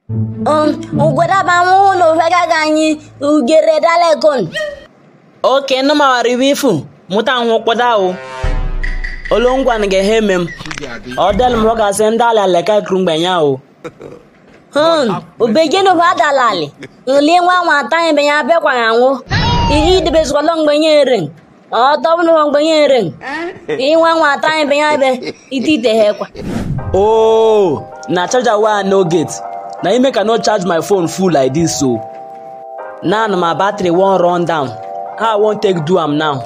ugwedaba nwụ na ofegaga anyị ugere dalekon oke nụ mawara iwe ifu mụta nwụ kpọda o olongwan ga-ehe me m ọ del m gasị ndị ala leka kuru mgbenye o hun ubejenu fa dalali nli nwa nwata anyị benye abịakwa ya nwụ ihe idebezikọla mgbenye ring ọtọbụnụ mgbenye ring ihe nwa nwata anyị benye abịa ite ite ha ekwa oh na charger wey i no get na im make i no charge my phone full like this so now na my battery wan run down how i wan take do am now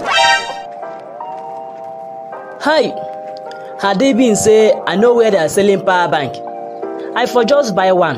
hi had e been say i know where they are selling power bank i for just buy one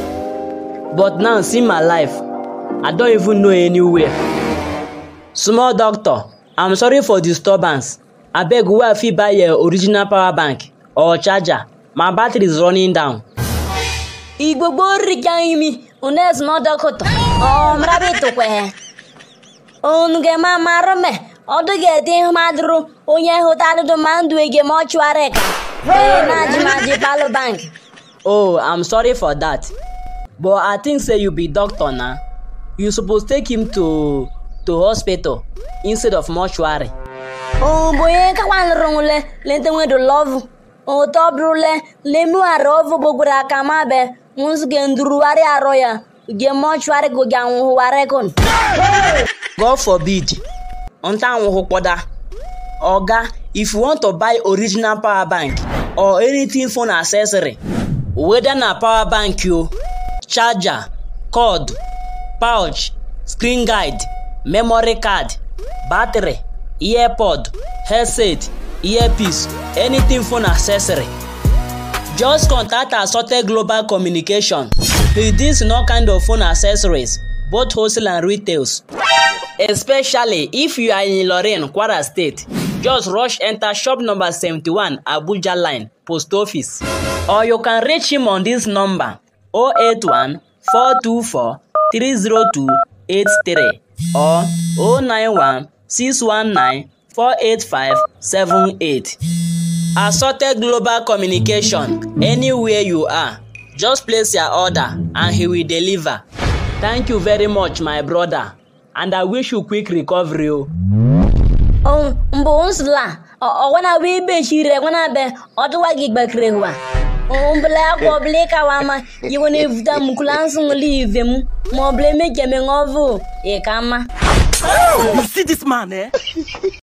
but now see my life i don even know anywhere small doctor i'm sorry for disturbance abeg where i fit buy your original power bank or charger my battery is running down igbogbo rika imi unes mọdọkụtọ ọmrabitukwe unu ga-eme marume ọdụ ga-ete ihu madụrụ onye hụta adụdụ ma ndụ ege ma ọchụara ka wee na-ajịmaji palụ bank oh i'm sorry for that but i think say you be doctor na you suppose take him to to hospital instead of mortuary onye kakwanlụrụnwule lentenwedo lọvụ ụtọ bụrụle lemughara ọvụ gbogburu aka mabe nzuge ndurugharị arọ ya ge mọchụarị goge anwụhụwarị kon god forbid nta anwụhụ kpọda oga if you want to buy original power bank or anything phone accessory whether na power bank o charger cord pouch screen guide memory card battery earpod headset earpiece anything phone accessory just contact assorted global communication he deals in all kind of phone accessories both wholesale and retails especially if you are in ilorin kwara state just rush enter shop number seventy-one abuja line post office or you can reach him on this number oh eight one four two four three zero two eight three or oh nine one six one nine four eight five seven eight assorted global communication anywhere you are just place your order and he will deliver thank you very much my brother and i wish you quick recovery o. mbụ nsla ọgwana bụ ibe chire gwana be ọdụwa gị gbakere hwa mbele akwa ọbụla ịkawa ama yiwe na-evuta m kula nsị ṅụli ive m ma ọbụla emekeme ṅụọvụ ịka mma You see this man, eh?